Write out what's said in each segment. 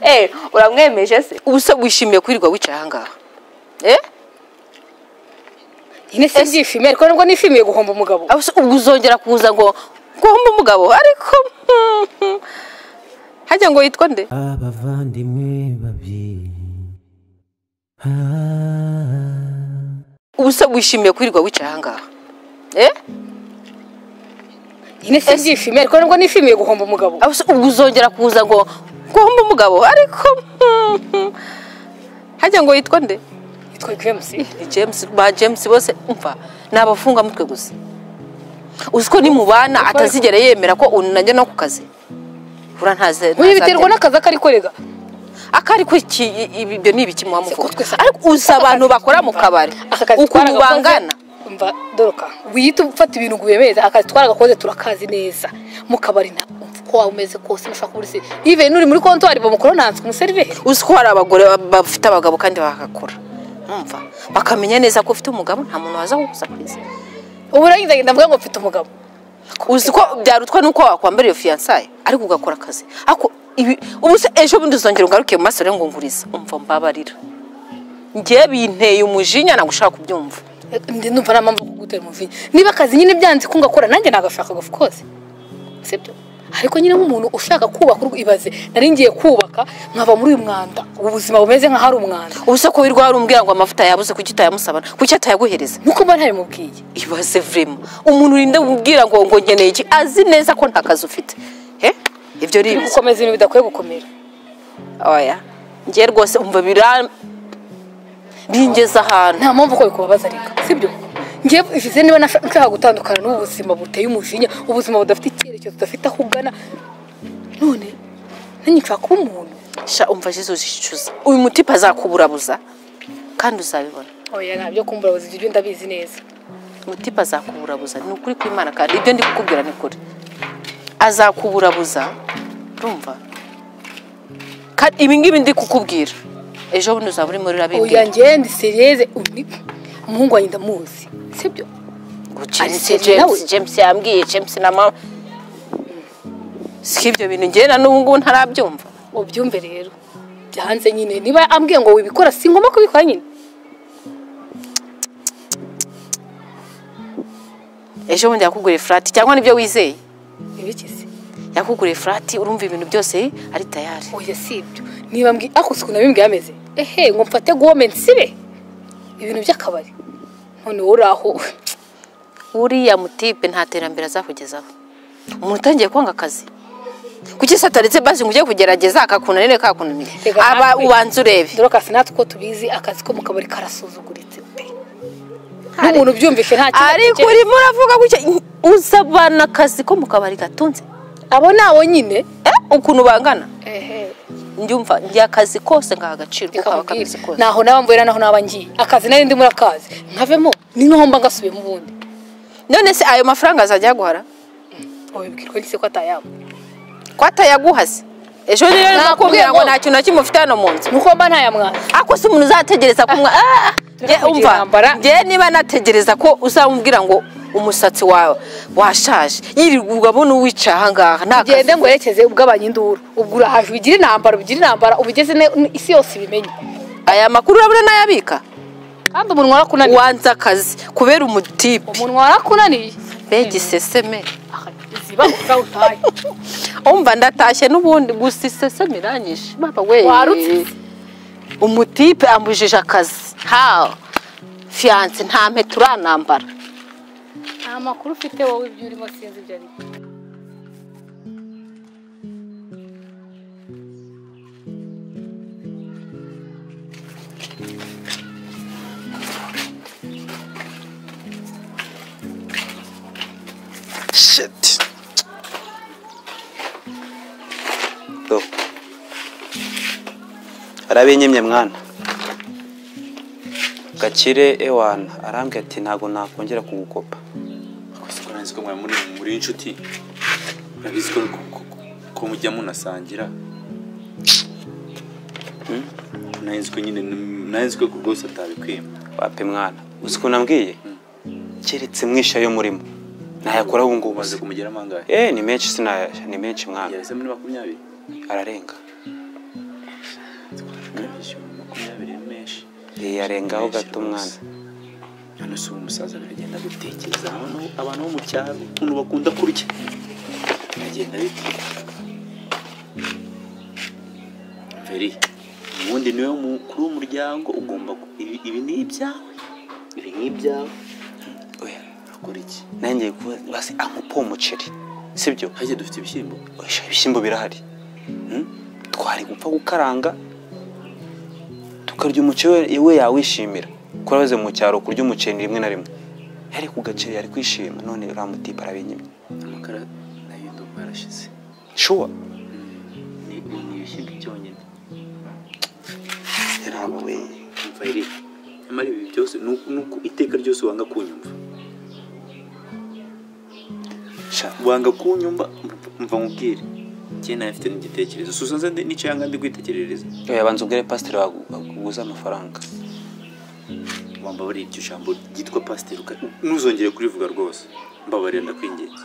Eh, uramwemeje se ubuse wishimiye kwirirwa wicaye ahangaha eh nyine si ibyishimiye ariko nubwo nishimiye guhomba umugabo Ah, ubuse ubwo uzongera kuza ngo guhomba umugabo ariko hmm, hajya ngo yitwa nde abavandimwe babiri Ah, ubuse wishimiye kwirirwa wicaye ahangaha eh nyine si ibyishimiye ariko nubwo nishimiye guhomba umugabo Ah, ubuse ubwo uzongera kuza ngo guhomba umugabo ariko hmm, hmm, hajya ngo yitwa nde yitwa james ni james ba james bose umva ni abafungwamutwe gusa uzi ko nimubana atazigera yemera ko unanjye no ku kazi buriya ntaze uyu biterwa n'akazi akari korega akari ko iki ibi- ibyo ni ibiki Se ko muhamuvuga twese- ariko uzi abantu bakora mu kabari aka kazi ukuntu twaragakoze- bangana umva doroka wiyita ufata ibintu ngo ubemeze akazi twaragakoze turakazi neza mu kabari nta uko waba umeze kose ntushobora kuba uri se ive nuri muri kontwari bamukoronanse umuseriveri uzi ko hari abagore ba- bafite abagabo kandi bagakora umva bakamenya neza ko ufite umugabo nta muntu waza kugusa ku isi ubu urangiza agenda avuga ngo mfite umugabo uzi ko byarutwa nuko wakwambara iyo fiyansaye ariko ugakora akazi ariko ibi ubu se ejo bundi uzongera ugaruke mu maso rero ngo ngurize umva mbabarira ngewe binteye umujinya ntabwo ushaka kubyumva ndi numva nta mpamvu yo kugutera umuvinya niba akazi nyine byanze ko ngakora nanjye nagashaka of course sibyo ariko nyine nk'umuntu ushaka kubaka urugo ibaze nari ngiye kubaka nkava muri uyu mwanda ubu buzima bumeze nk'ahari umwanda ubu se ko wirwa umbwira ngo amavuta yabuze kuki utayamusaba kuki atayaguhereza nuko mba ntabimubwiye ibaze vrema umuntu urinda umbwira ngo ngo nkeneye iki azi neza ko nta kazi ufite he ibyo ni turi ibiza gukomeza ibintu bidakwiye gukomera oya ngewe rwose umva bira bingeza ahantu nta mpamvu ko bikubabaza reka sibyo ngewe ivize niba nasha- nshaka gutandukana n'ubu buzima buteye umujinya ubuzima budafite icyerekezo budafite aho ugana none nanjye nshaka kuba umuntu sha umva jesu uzicuza uyu mutipe azakuburabuza kandi uzabibona oya ntabyo kumbura buzima ibyo ndabizi neza mutipe azakuburabuza ni ukuri kw'imana kandi ibyo ndi kukubwira ni kuri azakuburabuza urumva Ka- ibi ngibi ndi kukubwira ejo bundi uzaba uri muri oya rabibwira ngewe ndi seriyeze undi umuhungu wanjye ndamuzi sibyo James Arsenal nawe. James James yambwiye James na mama si ibyo bintu njye na n'ubu ngubu ntarabyumva ubyumve rero byanze nyine niba ambwiye ngo wibikora si ngombwa kubikora nyine ejo bundi yakuguriye furati cyangwa nibyo wizeye ibikize yakuguriye furati urumva ibintu byose ari tayari oya si ibyo niba mbwiye ako suku nabimbwiye ameze ehe ngo mfate gome nsibe ibintu by'akabari none wowe uri aho uriya mutipe nta terambere azakugezaho umuntu utangiye kwanga akazi kuki se ataretse basi ngo ujye kugerageza akakunanire kakunanire Reka aba natwe- ubanza urebe dore kasi natwe uko tubizi akazi ko mu kabari karasuzuguritse pe n'umuntu ubyumvise nta kintu ariko atekereza. urimo uravuga gutya uzabana akazi ko mu kabari gatunze abo ni abo nyine eh ukuntu bangana ehe njyumva njya akazi kose ngaha agaciro kuko aba Bikamubwira. akazi kose naho naba mvura naho naba ngiye akazi nari ndimo urakazi nkavemo ni nk'ahomba ngasubiye mu bundi none se ayo mafaranga azajya aguhara wabibwirwa n'ise ko atayaba ko atayaguhaze ejo rero Nakubwiye nakubwira ngo ngo- nta kintu na kimwe ufite hano mu nzu nuko mba ntayamwana ako si umuntu uzategereza kumwa Ah! Nge Turakugira umva intambara. ngewe niba nategereza ko uzamubwira ngo umusatsi wawe washaje yirirwa urabona uwicaye ahangaha nta kazi ugende ngo werekeze ubw'abanya induru ubwo urahaje ubigire intambara ubigire intambara ubigeze ne- isi yose ibimenye aya makuru urabona nayabika kandi umunwa warakunaniye wanze akazi kubera umutipe umunwa warakunaniye mbegiseseme ziba utaye umva ndatashye n'ubundi gusa iseseme irangije baba we Warutse. umutipe ambujije akazi ha fiyanse nta mpeta uranambara nta makuru ufite wowe ibyo urimo sinzi ibyo ari byo Shit. Do. Arabinyimye mwana. Gakire ewana arambwira ati ntago nakongera kugukopa. Akoze ko nzi ko mwari muri muri inshuti urabizi ko ko- ko- ko mujya munasangira Hmm? nari nzi ko nyine nari nzi ko rwose atabikwima Wapi mwana? Uzi ko nambwiye? Keretse mwisha yo murimo. Nayakora ubu ngubu umaze uzi. kumugera amangahe Eh ni menshi sinayasha ni menshi mwana. yahise muri makumyabiri Ararenga. yarengaho gato umwana none si ubu umusaza biragenda gutekereza abantu abantu bo mu cyaro ukuntu bakunda kurya biragenda bite veri ubundi niwe mukuru w'umuryango ugomba gu- ibi ibi ni ibyawe ibi ni ibyawe oya akora iki nanjye kuba basi ankupa uwo muceri sibyo hajya dufite ibishyimbo Oya, ibishyimbo birahari Hmm? twari gupfa gukaranga tukarya umuceri we- we yawishimira kuko yahoze mu cyaro kurya umuceri ni rimwe na rimwe yari ku gaceri yari kwishima none uriya mutipe arabinyimye amakara nayo ndumva yarashize shuwa ni ubu ni ibishyimbo byonyine ntabwo we umva iri nyamara ibi byose ni uku- ni uko iteka ryose wanga kunyumva sha wanga kunyumva mva nkubwire njye nawe mfite n'igitekerezo susa nze ndi- nicaye aha ndi kwitegerereza oya banza ubwire pasiteri wagu- wakuguza amafaranga wambabarira iryo jambo ryitwa pasiteri uka- ntuzongere kurivuga rwose mbabarira ndakwinginze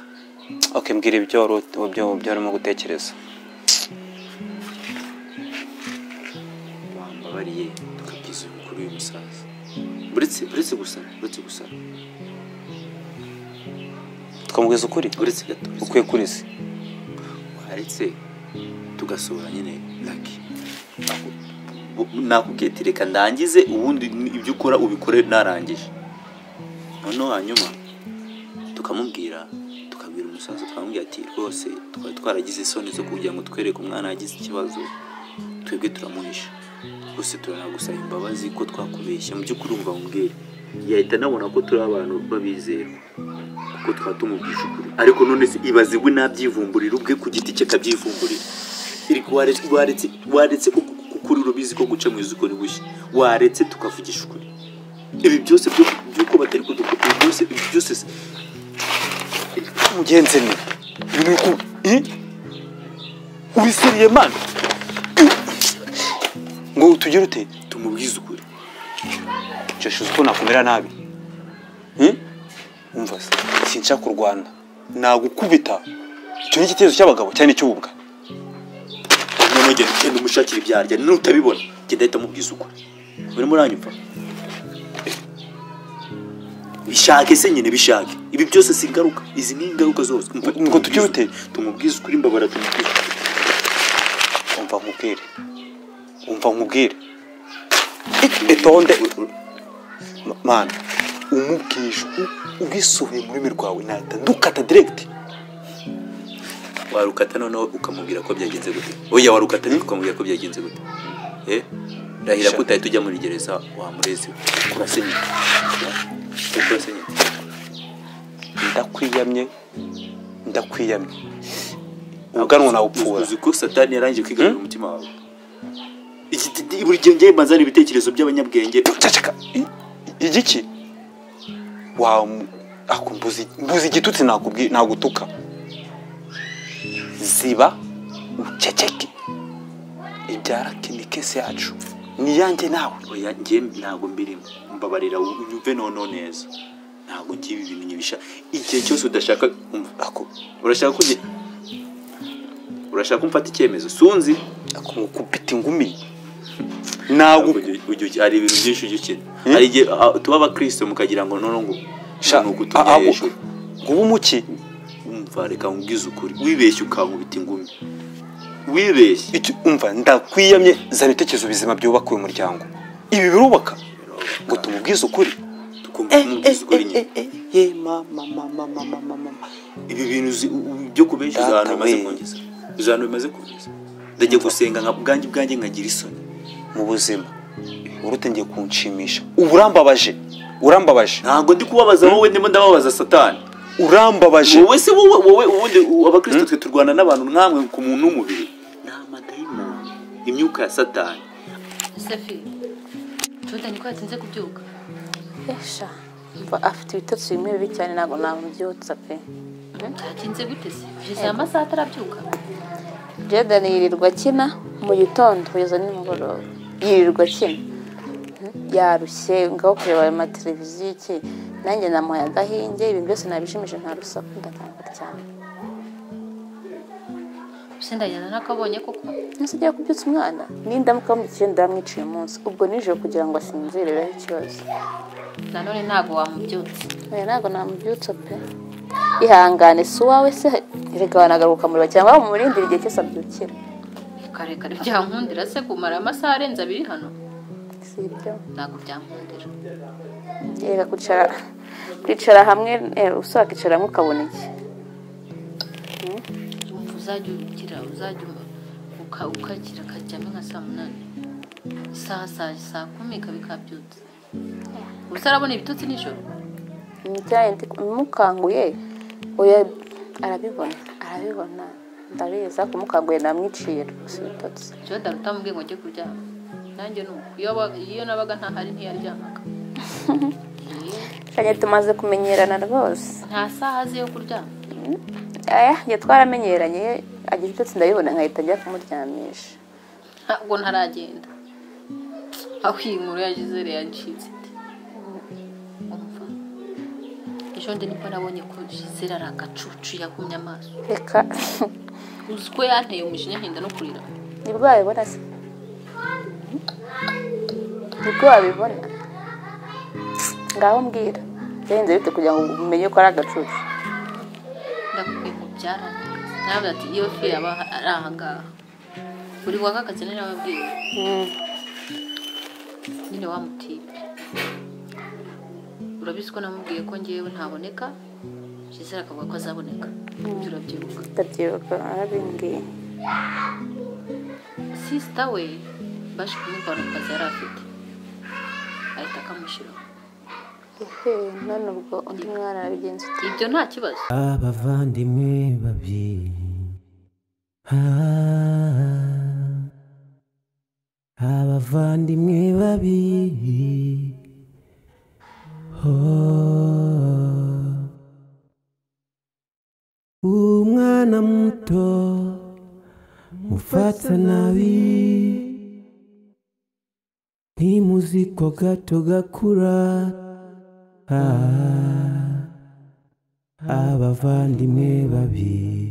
ok mbwira ibyo wari ut- ibyo ibyo warimo gutekereza wambabariye tukabwiza uyu mukuru uyu musaza uretse uretse gusa uretse gusa tukamubwiza ukuri uretse gato uretse ukwiye kuri se waretse tugasohora nyine laki nakubwiye ati reka ndangize ubundi ni- ibyo ukora ubikore narangije noneho hanyuma tukamubwira tukabwira umusaza tukamubwira ati rwose twari twaragize isoni zo kugira ngo twereke umwana yagize ikibazo twebwe turamuhisha rwose turanagusaba imbabazi ko twakubeshya mu by'ukuri wumva mubwire yahita anabona ko turi abantu b'abizerwa kuko tuba tumubwisha ukuri ariko none se ibaze we nabyivumburira ubwe ku giti cye akabyivumburira Eriko, waretse waretse waretse ku- ku- ukuri urubizi ko guca mu izuko ni bushya waretse tukavugisha ukuri ibi byose byo- by'uko batari kudukura ibi byose ibi byose se- mugenzi ni ni uku i ubisiriye mani ngo utugire ute tumubwize ukuri josh uzi ko nakumera nabi Hmm? umva se sinshaka kurwana nagukubita icyo ni igitekerezo cy'abagabo cyane icy'ubwa noneho genda ugenda umushakira ibyo arya nutabibona genda ahita amubwiza ukuri urimo uranyumva bishake se nyine bishake ibi byose si ingaruka izi ni ingaruka zose Umva, Ngo tujye tumubwize- bite? tumubwize ukuri mbabara tumubwize ukuri umva nkubwire umva nkubwire etonde Ma- mani umubwije ubwisohoye mu rurimi rwawe nahita ndukata direkiti warukata noneho ukamubwira ko byagenze gute oya warukata ariko ukamubwira ko byagenze gute eh rahira ko Sha. utahita ujya muri gereza wa murezi urasenyuka urasenyuka ndakwiyamye ndakwiyamye ubwanwa nawupfura uzi ko satani yarangije kwigarurira umutima wawe Iki- di- buri gihe ngewe mazana ibitekerezo by'abanyabwenge cacaka i- igiki wa ako mbuzi mbuzi igitutsi nakubwi nagutuka ziba uceceke ibyara kinikesi yacu ni yanjye nawe oya ngewe ntabwo mbirimo mbabarira unyumve noneho neza ntabwo ngiye ibi bintu nyibisha igihe cyose udashaka umva ako urashaka ko nge- urashaka ko mfata icyemezo sunzi ako ngukubita ingumi nagu Ujya- ujya uki- hari ibintu byinshi ujya ukina hari igihe ah, tuba abakristo mukagira ngo noneho ngo sha ni ukutumye ahubwo hejuru ngubu umuki umva reka nkubwize ukuri wibeshye ukankubita ingumi wibeshye icyo umva ndakwiyamye zana ibitekerezo bizima byubaka uyu muryango ibi birubaka ngo tumubwize ukuri tukumva Eh, eh, tumubwiza ukuri eh, nyine eh, eh, ye, ma, ma, ma, ma, ma, ma, ma, ma. ibi bintu uzi- u- u- byo kubeshya uzi Data ahantu bimaze we. kungeza uzi ahantu bimaze kungeza ndajya gusenga nka bwanjye bwanjye nkagira isoni mu buzima urutangiye kunshimisha uba urambabaje urambabaje ntabwo ndi kubabaza wowe ndimo ndababaza satani urambabaje wowe se wowe wowe ubundi u- abakristo twe turwana n'abantu nkamwe ku muntu w'umubiri ni amadayimoni imyuka ya satani Safi, Jordan ko yatinze kubyuka. Esha, mva afite ibitotsi bimwe bibi cyane ntabwo namubyutsa pe Yatinze gute se? Kugeza aya masaha atarabyuka. Jordan yirirwa akina mu gitondo kugeza nimugoroba yirirwa akina yarushye ngaho kureba ayo mateleviziyo iki nanjye namuhaye agahinge ibi byose nabishimije nta rusaku ndakangara cyane se ndagenda nakabonye koko Ese ugiye kubyutsa umwana n'indamuka bamukiye ndamwiciye umunsi ubwo nijoro kugira ngo asinzire bibaho ikibazo nanone ntabwo wamubyutse oya ntabwo namubyutsa pe ihangane si uwawe se reka wanagaruka muriba cyangwa wamumurindira igihe cyose abyukira karekare byankundira se kumara amasaha arenze abiri hano si ibyo ntabwo byankundira reka kwicara kwicara hamwe eh, ubusa wakicara hamwe ukabona iki wumva uzajya ugira uzajya uba- uka- ukakira akaryama nka saa munani isaha saa saa kumi ikaba ikabyutse ubuse arabona ibitutsi nijoro imijyanye mukanguye oya arabibona arabibona ndabizi ariko mukanguye namwicira si ibitotsi jewe daruta mubwiye ngo njye kuryama nanjye ni uko iyo aba- iyo nabaga ntahari ntiyaryamaga kanye tumaze kumenyerana rwose nta saha azi yo kuryama aya njye twaramenyeranye agira ibitotsi ndabibona nkahita njya kumuryamisha ntabwo ntaragenda aho iyi nkuru ya gisele yancitse iti umva ejo ndi nibwo nabonye ko gisele ari agacucu yagumye amaso reka uzi ko yanteye umujinya nkenda no kurira nibwo wabibona se nibwo wabibona ngaho mbwira byagenze bite kugira ngo umenye ko ari agacucu ndakubwiye ngo byarangiye nawe ati iyo fi yaba ari ahangaha buri waka akazi ni nawe abwiwe nyine wa mutipe urabizi ko namubwiye ko ngewe ntaboneka gisele akavuga ko azaboneka ibyo urabyibuka ndabyibuka arabimbwiye sisita we baje kumubona ku kazi yari afite ahita akamushyiraho ehe none ubwo undi mwana arabigenza ute ibyo nta kibazo abavandimwe babiri Ah, abavandimwe babiri Oh. umwana muto mufata nabi ntimuzi ko gato gakura Ah. abavandimwe babiri